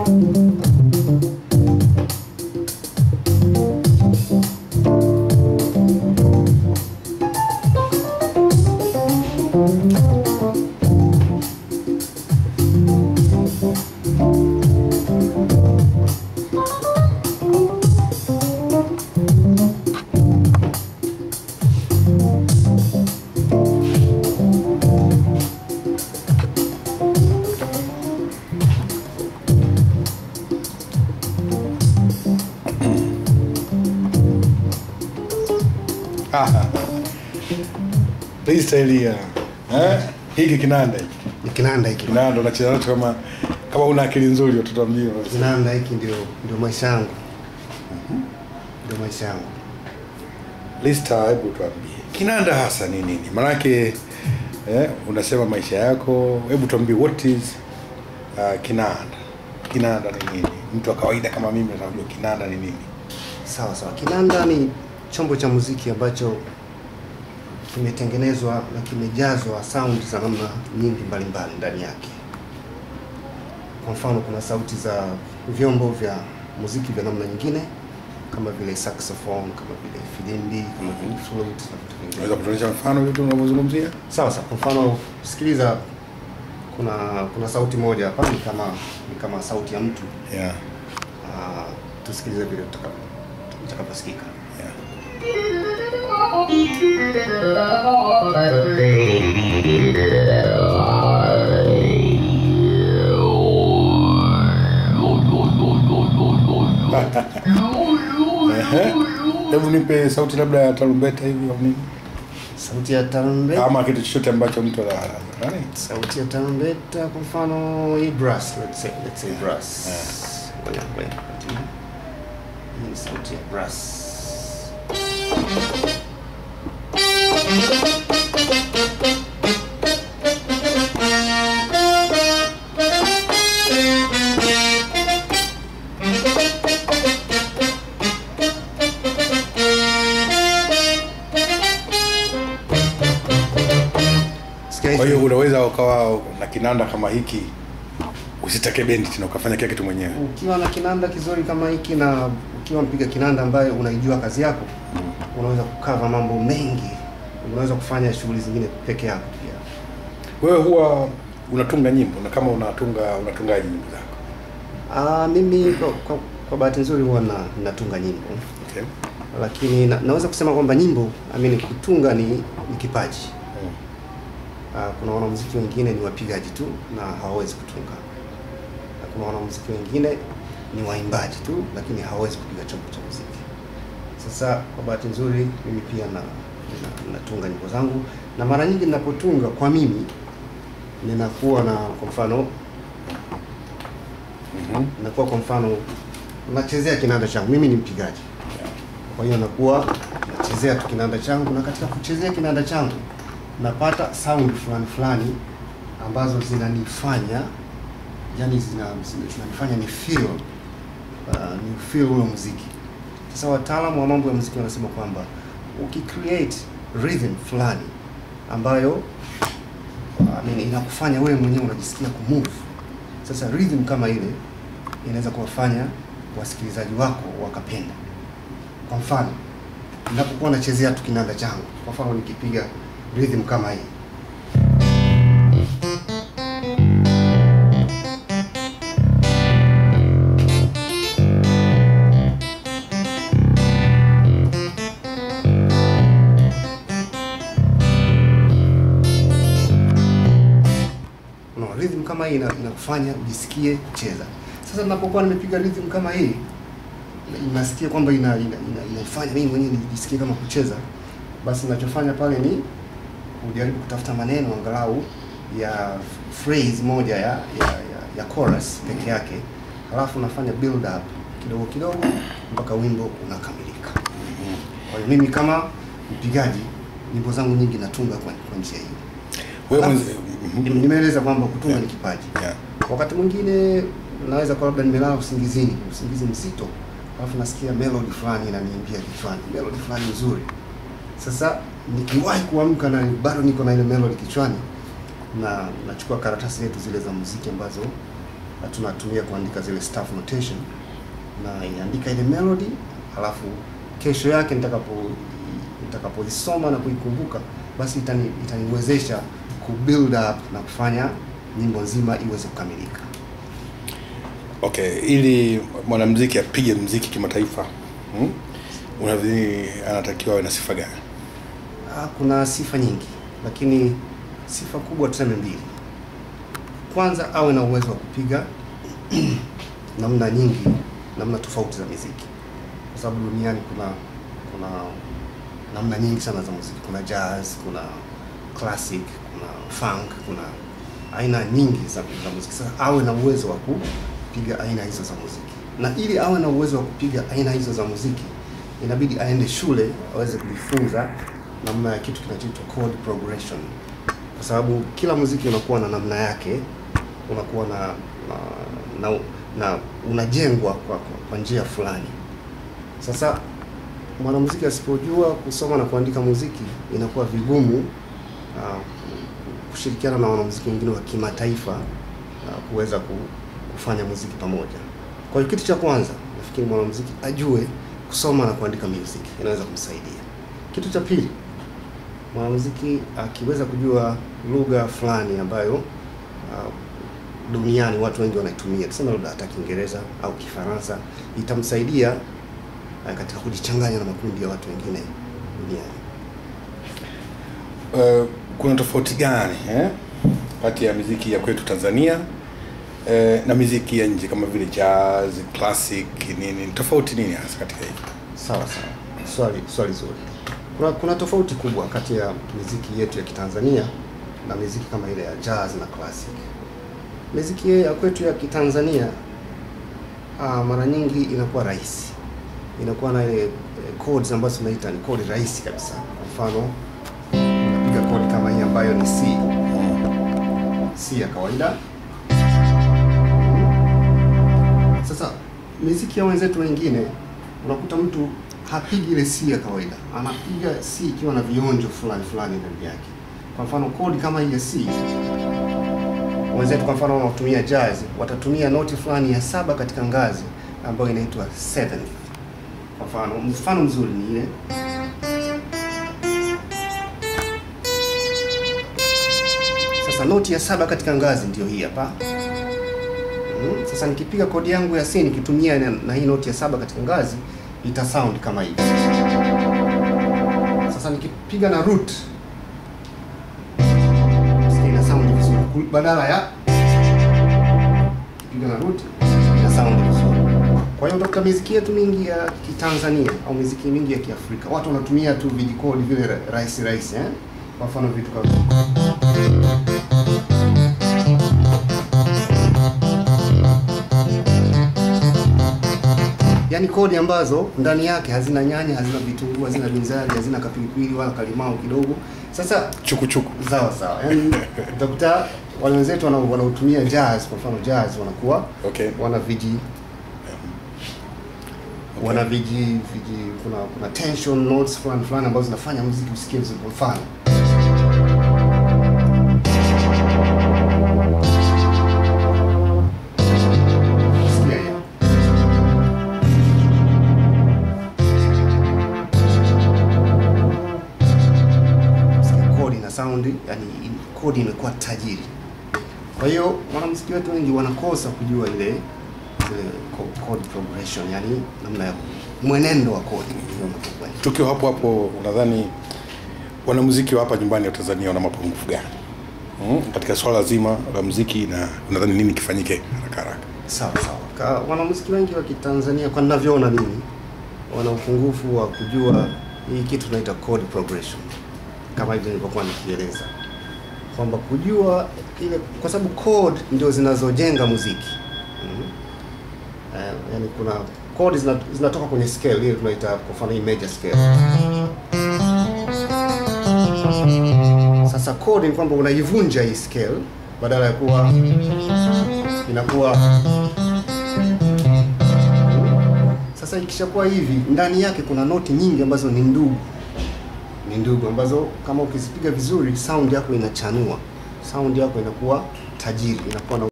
hii staili ya eh? hiki kinanda hiki Ni kinanda hiki. kinanda unacheza nacho kama kama una akili nzuri watoto wa mjini Kinanda hiki ndio ndio maisha yangu. Ndio maisha yangu. Lista, hebu tuambie kinanda hasa ni nini? Maanake eh, unasema maisha yako, hebu tuambie what is uh, kinanda? Kinanda ni nini? Mtu wa kawaida kama mimi anajua kinanda ni nini? Sawa sawa. Kinanda ni chombo cha muziki ambacho kimetengenezwa na kimejazwa sound za namna nyingi mbalimbali ndani yake. Kwa mfano, kuna sauti za vyombo vya muziki vya namna nyingine kama vile saxophone, kama vile filimbi, kama vile flute na vitu vingine. Unaweza kutuonyesha mfano vitu unavyozungumzia? Sawa sawa. Kwa mfano, sikiliza, kuna kuna sauti moja hapa ni kama ni kama sauti ya mtu. Yeah. Ah, tusikilize vile tutakapo- itakaposikika. Yeah. Ehe. Hebu nipe sauti labda ya tarumbeta hivi au nini? Sauti ya tarumbeta, Ama kitu chochote ambacho mtu ana nani? sauti ya tarumbeta, kwa mfano hii brass, let's say let's say brass. Ngoja ngoja. Hii ni sauti ya brass. Sikia Kwa hiyo hivi. unaweza ukawa na kinanda kama hiki usitake bendi tena ukafanya kila kitu mwenyewe. ukiwa na kinanda kizuri kama hiki na ukiwa mpiga kinanda ambaye unaijua kazi yako unaweza kukava mambo mengi unaweza kufanya shughuli zingine peke yako pia Wewe huwa unatunga nyimbo na kama unatunga unatungaje nyimbo zako? Ah, mimi kwa, kwa, kwa bahati nzuri huwa na, natunga nyimbo Okay. lakini na, naweza kusema kwamba nyimbo I mean, kutunga ni, ni kipaji Mm. Ah, kuna wanamuziki wengine ni wapigaji tu na hawawezi kutunga na kuna wanamuziki wengine ni waimbaji tu lakini hawawezi kupiga chombo cha muziki sasa kwa bahati nzuri mimi pia na, na natunga nyimbo zangu na mara nyingi ninapotunga kwa mimi ninakuwa na kwa mfano Mhm. nakuwa kwa mfano nachezea kinanda changu mimi ni mpigaji kwa hiyo nakuwa nachezea tu kinanda changu na katika kuchezea kinanda changu napata sound fulani fulani ambazo zinanifanya yani zina, zina- zinanifanya ni feel uh, ni feel ule muziki sasa wataalamu wa mambo ya muziki wanasema kwamba ukicreate rhythm fulani ambayo I mean, inakufanya wewe mwenyewe unajisikia kumove sasa rhythm kama ile inaweza kuwafanya wasikilizaji wako wakapenda kwa mfano ninapokuwa nachezea tu kinanda changu kwa mfano nikipiga rhythm kama hii no, rhythm kama hii ina- inakufanya ujisikie kucheza sasa ninapokuwa nimepiga rhythm kama hii nasikia kwamba ina, ina, ina, inafanya mimi mwenyewe nijisikie kama kucheza basi ninachofanya pale ni kujaribu kutafuta maneno angalau ya phrase moja ya ya, ya, ya chorus peke yake halafu nafanya build up kidogo kidogo mpaka wimbo unakamilika kwa hiyo mimi kama mpigaji nyimbo zangu nyingi natunga kwa, kwa njia hiyo Wewe Alafu, mwenzi- Mhm. Nime- nimeeleza kwamba kutunga ni kipaji Yeah. wakati mwingine naweza kuwa labda nimelala usingizini usingizi mzito alafu nasikia melody fulani inaniimbia kichwani melody fulani nzuri sasa nikiwahi kuamka na bado niko na ile melody kichwani na nachukua karatasi zetu zile za muziki ambazo na tunatumia kuandika zile staff notation na inaandika ile melody, halafu kesho yake nitakapo nitakapoisoma na kuikumbuka, basi itani, itaniwezesha ku build up na kufanya nyimbo nzima iweze kukamilika. Okay, ili mwanamuziki apige muziki kimataifa hmm? Unadhani anatakiwa awe na sifa gani? Ah, kuna sifa nyingi, lakini sifa kubwa tuseme mbili. Kwanza awe na uwezo wa kupiga namna nyingi, namna tofauti za muziki, kwa sababu duniani kuna kuna namna nyingi sana za muziki. Kuna jazz, kuna classic, kuna funk, kuna aina nyingi za, za muziki. Sasa awe na uwezo wa kupiga aina hizo za muziki, na ili awe na uwezo wa kupiga aina hizo za muziki inabidi aende shule aweze kujifunza namna ya kitu kinachoitwa chord progression, kwa sababu kila muziki unakuwa na namna yake, unakuwa na na, na, na unajengwa kwa, kwa, kwa njia fulani. Sasa mwanamuziki asipojua kusoma na kuandika muziki inakuwa vigumu uh, kushirikiana na wanamuziki wengine wa kimataifa uh, kuweza ku- kufanya muziki pamoja. Kwa hiyo kitu cha kwanza nafikiri mwanamuziki ajue kusoma na kuandika music inaweza kumsaidia. Kitu cha pili, mwanamuziki akiweza kujua lugha fulani ambayo uh, duniani watu wengi wanaitumia, tuseme labda hata Kiingereza au Kifaransa, itamsaidia uh, katika kujichanganya na makundi ya watu wengine duniani. Uh, kuna tofauti gani eh, kati ya miziki ya kwetu Tanzania eh, na miziki ya nje kama vile jazz, classic nini? Tofauti nini hasa katika hii? Sawa sawa, swali swali zuri. Kuna, kuna tofauti kubwa kati ya miziki yetu ya Kitanzania na miziki kama ile ya jazz na classic. Miziki ya kwetu ya Kitanzania ah, mara nyingi inakuwa rahisi, inakuwa na ile eh, chords ambazo tunaita ni chord rahisi kabisa. Kwa mfano unapiga chord kama hii ambayo ni C, C ya kawaida. Sasa miziki ya wenzetu wengine unakuta mtu hapigi ile C ya kawaida, anapiga C ikiwa na vionjo fulani fulani ndani yake. Kwa mfano kodi kama hii ya C, wenzetu kwa mfano wanaotumia jazz watatumia noti fulani ya saba katika ngazi ambayo inaitwa seventh. Kwa mfano, mfano mzuri ni ile sasa, noti ya saba katika ngazi ndio hii hapa. Mm, Sasa nikipiga kodi yangu ya C nikitumia na, na hii noti ya saba katika ngazi ita sound kama hivi. Sasa nikipiga na root sikia ina sound vizuri Ku- badala ya kipiga na root ina sound vizuri. Kwa hiyo utakuta miziki yetu mingi ya Kitanzania au miziki mingi ya Kiafrika watu wanatumia tu vijikodi vile ra- rahisi rahisi eh? Kwa mfano vitu kama yaani kodi ambazo ndani yake hazina nyanya, hazina vitunguu, hazina binzari, hazina kapilipili wala kalimao kidogo. Sasa Chukuchuku. sawa sawa, yaani utakuta wale wenzetu wana- wanaotumia jazz, kwa mfano jazz wanakuwa Okay. wana viji wana viji viji kuna kuna tension notes fulani fulani ambazo zinafanya muziki usikie vizuri. Kwa mfano sikia hiyo. Sikia kodi na sound, yani kodi imekuwa tajiri. Kwa hiyo mwanamuziki wetu wengi wanakosa kujua ile ile co- chord progression, yani namna ya mwenendo wa kodi unapokwenda. Tukiwa hapo hapo, unadhani wanamuziki wa hapa nyumbani wa Tanzania wana mapungufu gani hmm? katika swala zima la muziki, na unadhani nini kifanyike haraka haraka? Sawa sawa. Ka, wanamuziki wengi wa Kitanzania kwa ninavyoona mimi wana upungufu wa kujua hii kitu tunaita chord progression, kama hivyo nilivyokuwa nikieleza kwamba kujua ile, kwa sababu chord ndio zinazojenga muziki mm. Eh, yani kuna chord zina, zinatoka kwenye scale ile tunaita kwa mfano hii major scale. Sasa chord ni kwamba unaivunja hii scale badala ya kuwa inakuwa sasa ikishakuwa hivi ndani yake kuna noti nyingi ambazo ni ndugu ni ndugu ambazo kama ukizipiga vizuri sound yako inachanua sound yako inakuwa tajiri inakuwa na